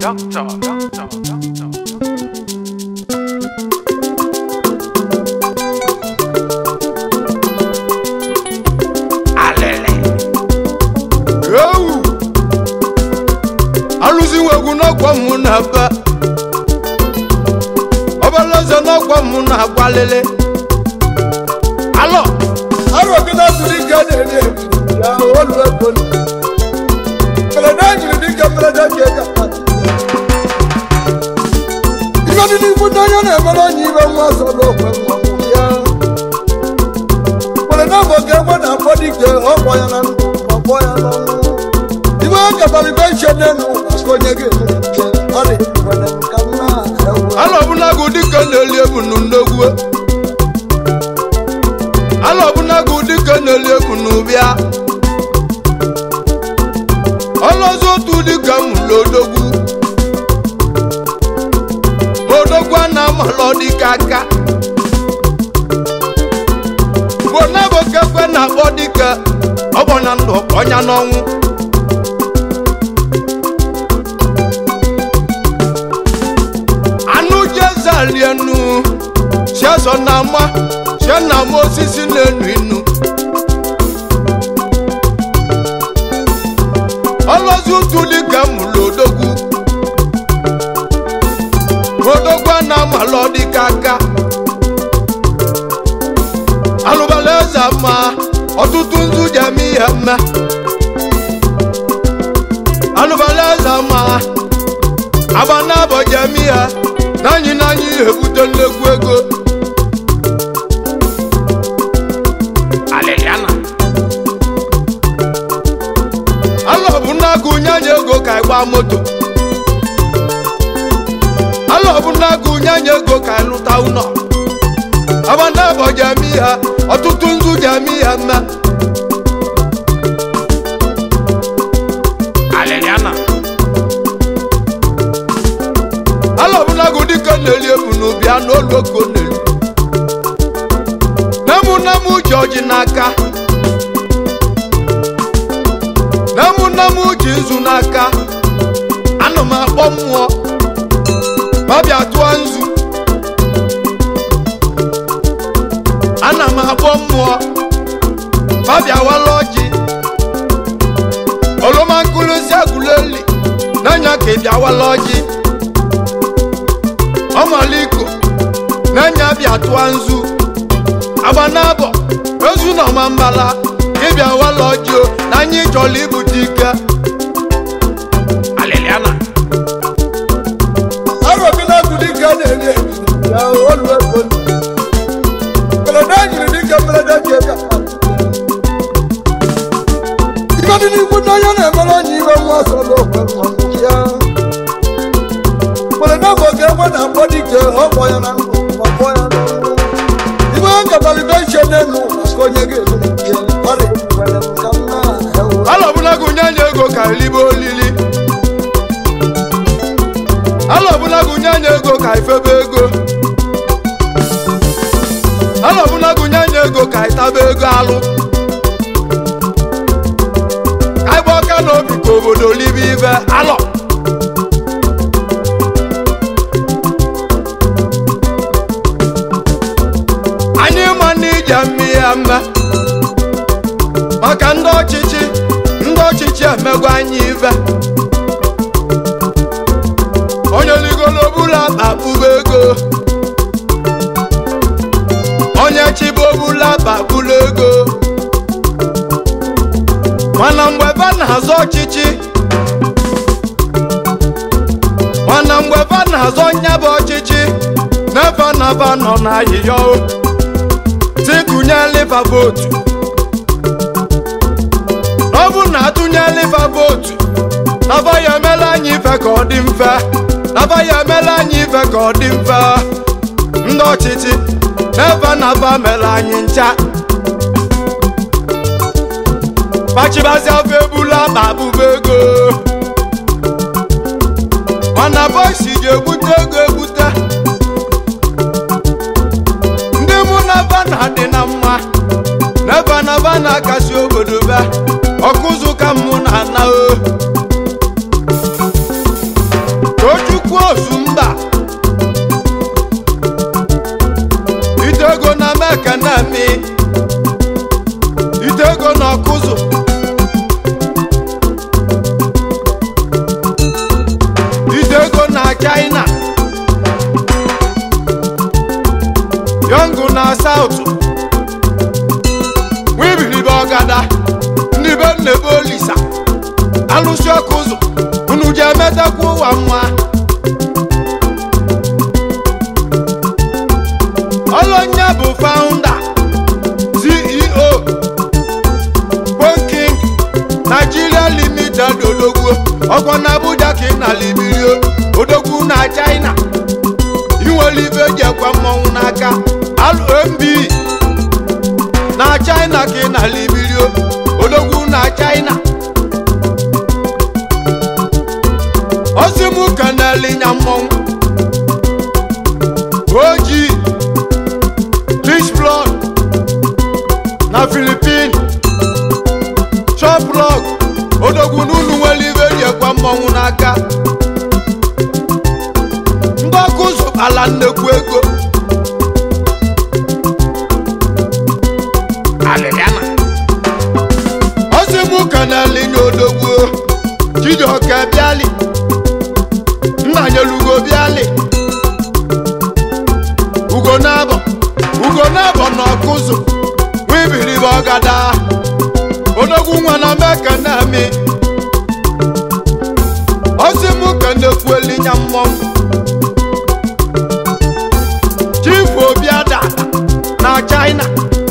Doctor, doctor, doctor. Alele. ewu alụziwo egwu n'ọkwa mụ na be ọbalaeze n'ọkwa mụ na agbalele alọ arọ gị na-atụrụ ike na-eri ebu ya olu ego mberede nyiri dịka mberede ka ega ibe dị n'ikwu ndị onye na-emere onye ibe nwa ọzọ n'okwe nwa nwụ ya mberede bụ ka egbe na-akpọ dike ọkpọ ya na ndụ ma kpọ ya n'ọnwụ ibe ọ katara ibe nche n'elu aka onye ga-emere nke ọ dị nwere nka nna ewu alọ ọbụnagụ dịka na-eli ebu n'ndogwu alọ ọbụnagụ dịka na-eli ebu n'ụbịa ọlọzọ otu dịka mụlụ odogwu ma odogwu a na-amalọ dịka aka bụ nabokekwe na-akpọ dịka ọgbọ na ndụ ọnya n'ọnwụ anụ jezalienu chiazọ na ama chie na ama osisi na-enu inu ọlọzi ụtụ dịka mụlụ odogwu odogwu a na-amalọ dịka aka alụbala eze ma ọtụtụ nzu ji eme ihe mme alụbala eze ma agba n'abọ ji eme ihe n'anyị n'anyị ebute nnekwu ego Aleliana. alọ bụ n'agụ nyanya ego ka ị gbaa moto alọ bụ n'agụ nyanya ego ka ị lụta ụlọ agba n'abọ ji eme ihe ọtụtụ nzu ji eme ihe mme Aleliana. ala ọbụnagụ dịka na-eli ebu n'ubi a n'olu oke ọ na-elu nemu nemu ji ọjị n'aka nemu nemu ji nzu n'aka ana m akpọ mmụọ ma bịa tụọ nzu ana m akpọ mmụọ ma bịa wala ọjị oroma nkụlụzi agụleli n'anya ka ị bịa wala ọjị ọmaliko n'anya bịa tụọ nzu agba n'abọ ozu na ọma mbala ịbịa wala ọjị na anyị chọrọ ibute ike Aleliana. arọ gị na-atụ dịka na-eri ebu ya olu ego mberede nyiri dịka mberede ka ega ibe dị n'ikwu ndị onye na-emere onye ibe nwa ọzọ n'okwe nwa nwụ ya mberede bụ ka egbe na-akpọ dike ọkpọ ya na ndụ ma kpọ ya n'ọnwụ ibe ọ katara ibe nche n'elu aka onye ga-emere nke ọ dị nwere nka nna ewu ala ọbụlagụ nyanya ego ka elibe olili ala ọbụlagụ nyanya ego ka ifebe ego ala ọbụlagụ nyanya ego ka itaba ego alụ ka ịgba ọka n'obi ka obodo libe ibe alọ anyị ma na ije mme ya mme maka ndị ọchịchị ndị ọchịchị emegwa anyị ibe onye ligolo bụla akpa kpụba ego onye chibo bụla akpa kpụla ego mana mgbe ba na-azọ ọchịchị mana mgbe ba na-azọ nyaba ọchịchị n'ebe naba nọ n'ahịhịa o tikụnye liva votu ọ bụ na atụnye liva votu naba ya emela anyị ife ka ọ dị mfe naba ya emela anyị ife ka ọ dị mfe ndị ọchịchị n'ebe naba mere anyị ncha pachibazi afọ ebula akpa abụba ego mana bọisi ga-egbute ego egbute ndị mụ na ba na-adị na mma n'ebe naba na-akasi obodo be ọkụzụ ka mụ na ana o akwa ozu mba ite ego na meka na mi ite ego na ọkụzụ ite ego na china yọngụ na saụtụ wibiribe ọgada ndị be nnebe olisa alụsị ọkụ ụzọ unu ji emetakwa ụwa mma ọlọnya bụ faụnda ceo bonking nigeria limited odogwu ọkwa na abuja ka ị na libirio odogwu na china inwere ibe eji ekwe mmọnwụ n'aka alụmb na china ka ị na libirio odogwu na china osimu kanelinya mmọnwụ oji rich blood na filipin choplog odogwu n'ụlọ nwere ibe eji ekwe mmọnwụ n'aka ndị ọkụ zụtara nnekwu ego Aliliana. osimu kanelinya odogwu chijioke bịali nna nyelugo bịali ugo n'abọ ugo n'abọ na ọkụzụ wibiribe ọgada odogwu nwa na meka na-amị osimu kanekwuelinya mmọnwụ chifu obiada na china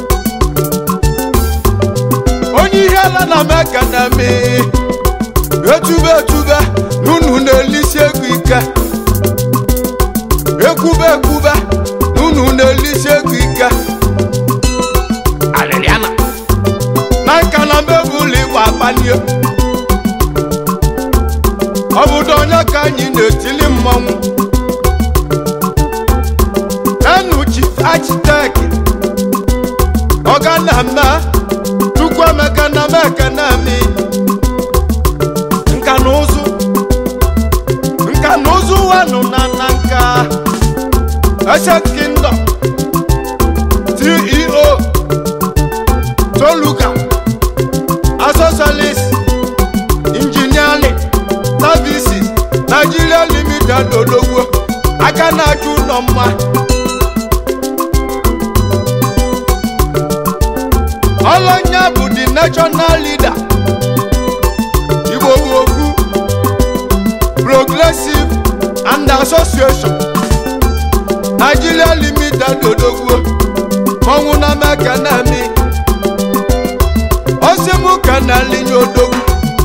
onye ihe ala na meka na-amị etube etube n'unu na-elisi ego ike ekwube ekwube n'unu na-elisi ego ike Aliliana. na nka na mebụlụ igba akpanie obodo onye ka anyị na-etili mmọnwụ enu chief architect ọga na mme chukwu emeka na meka na mi nka na ụzụ nka na ụzụ wanụ na na nka Ancient Kingdom ceo toluka asosalis engineering services nigeria limited odogwo aka na-achụ ụlọ mma ọlọnya bụ the national leader igbo bụ okwu progressive and association nigeria limited odogwo mọnwụ na meka na mi osimu ka na linye odogwu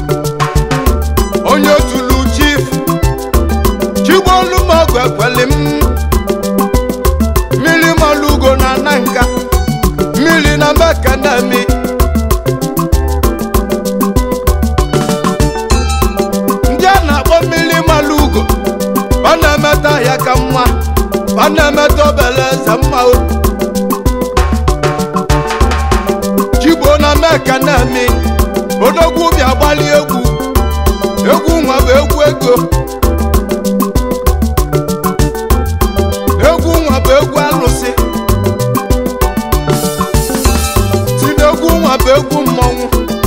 onye otulu chief chigbolumogu ekweli m mmiri malugo na nanka mmiri na meka na mi ndị a na-akpọ mmiri malugo ọ na-emeta ya ka mma ọ na-emeta obele eze mma o chigbo na meka na-eme odogwu bịa gbali egwu egwu nwa bụ egwu ego egwu nwa bụ egwu alụsị si n'egwu nwa bụ egwu mmọnwụ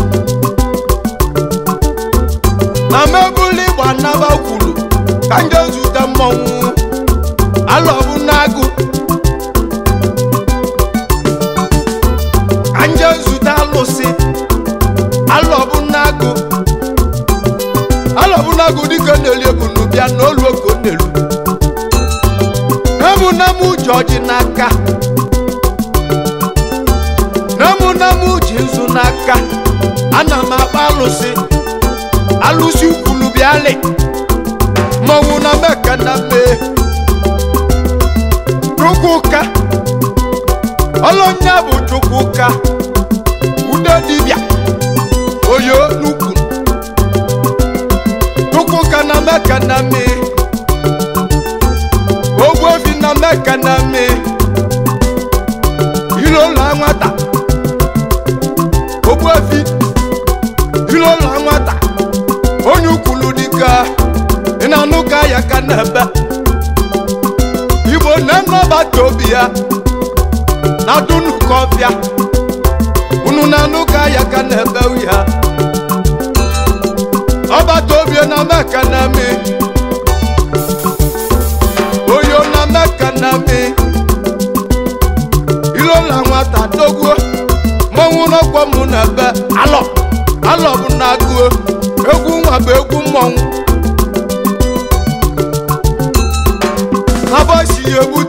na mebụlụ ịgba nnaba kwuru ka nje zute mmọnwụ alọbụ n'agụ ka nje zute alụsị alọbụ n'agụ alọbụ n'agụ dịka na-eli ebunu bịa n'olu oko n'elu nemu nemu ji ọjị n'aka nemu nemu ji nzu n'aka ana m akpa alụsị alụsị ukwulu bịalị mmọnwụ na meka na mee chukwuka ọlọnya bụ chukwuka ude dibịa oyo n'ukwu chukwuka na meka na mee ogbuefi na meka na mee ilola nwata ogbuefi ilola nwata onye ukwulu dịka ị na-anụ ka ya ya ka na-ebe igbo na-enọbata obi ya na dunukọfịa unu na-anụ ka ya ka na-ebe ya ọbata obi na meka na mi oyo na meka na mi ilola nwata dogwo mmọnwụ n'ọkpọ mụ na ebe alọ alọ bụ na agụo egwu nwa bụ egwu mmọnwụ abọsi ya egbu